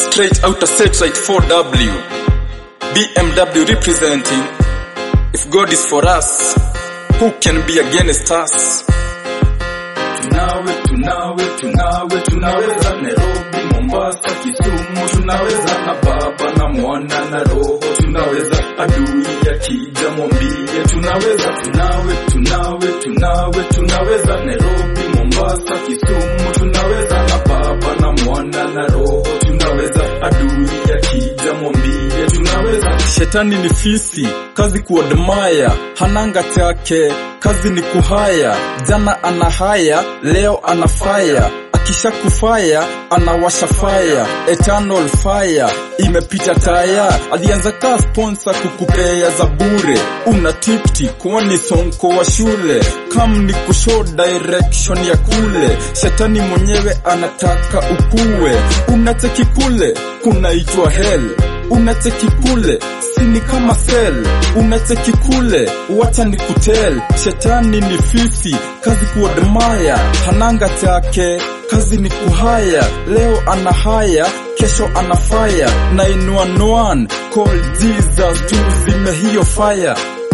straight out of satellite 4W. BMW representing. If God is for us, who can be against us? tunawe tunawe tunawe tunaweza Nairobi, Mombasa, Kisumu tunaweza na baba na mwana na roho tunaweza adui yakija mwambie tunaweza tunawe tunawe tunawe tunaweza Nairobi, Mombasa, Kisumu tunaweza na baba na mwana na roho tunaweza adui yakija mwambie tunaweza Shetani ni fisi, kazi kuadmaya, hananga chake, kazi ni kuhaya. Jana ana haya, leo ana faya, akisha kufaya anawasha fire, eternal fire imepita taya. Alianza kaa sponsor kukupea za bure, una tipti kwani sonko wa shule, kam ni kushow direction ya kule. Shetani mwenyewe anataka ukue, unacheki kule kunaitwa hell unacheki kule sini kama sel unacheki kule wacha ni kutel shetani ni fisi kazi kuadmaya hananga chake kazi ni kuhaya leo ana haya kesho ana fire 911 call jesus tuzime hiyo fire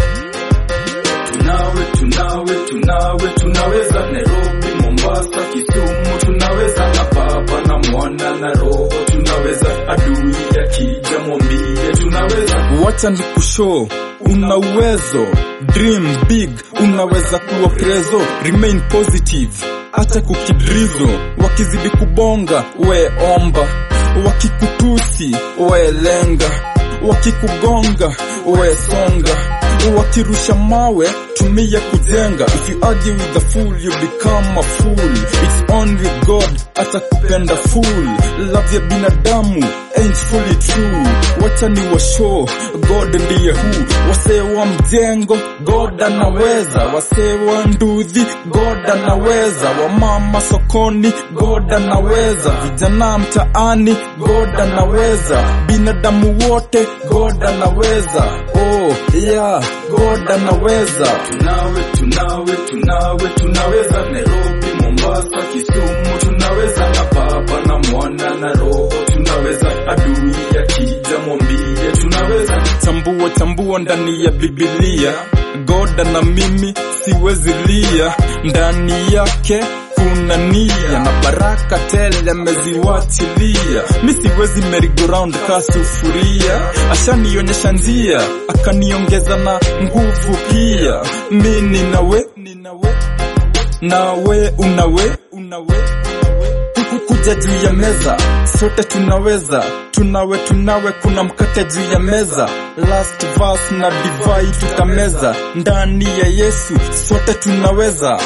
tunawe tunawe tunawe tunaweza Nairobi, Mombasa, Kisumu tunaweza na baba na mwana na roho tunaweza adui yakija mwambie tunaweza wacha ni kushow una uwezo dream big unaweza kuwa prezo remain positive acha kukidrizo wakizidi kubonga we omba wakikutusi we lenga wakikugonga we songa wakirusha mawe tumia kujenga if you argue with the fool you become a fool it's only god atakupenda fool love ya binadamu ain't fully true wacha ni washow god ndiye hu wasee wa mjengo god anaweza wasee wa ndudhi god anaweza wamama sokoni god anaweza vijana mtaani god anaweza binadamu wote god anaweza oh yeah god anaweza tunawe tunawe tunawe tunaweza Nairobi, Mombasa, Kisumu tunaweza na baba na mwana na roho tunaweza adui yakija mwambie tunaweza tambua tambua ndani ya bibilia goda na mimi siwezi lia ndani yake kuna nia na baraka tele ameziwachilia mi siwezi merry-go-round ka sufuria ashanionyesha njia akaniongeza na nguvu pia mi ninawe ninawe nawe unawe unawe Huku kuja juu ya meza sote tunaweza tunawe tunawe kuna mkate juu ya meza last verse na divai tukameza ndani ya yesu sote tunaweza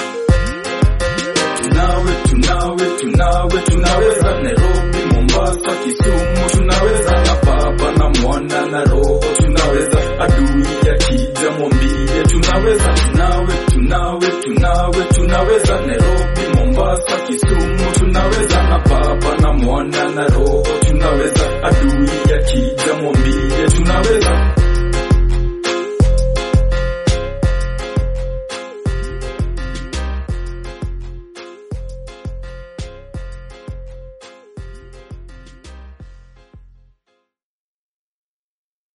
tunawe tunawe tunawe tunaweza Nairobi, Mombasa, Kisumu tunaweza na baba na mwana na roho tunaweza adui yakija mwambie tunaweza tunawe tunawe tunawe tunaweza Nairobi, Mombasa, Kisumu tunaweza na baba na mwana na roho tunaweza adui yakija mwambie tunaweza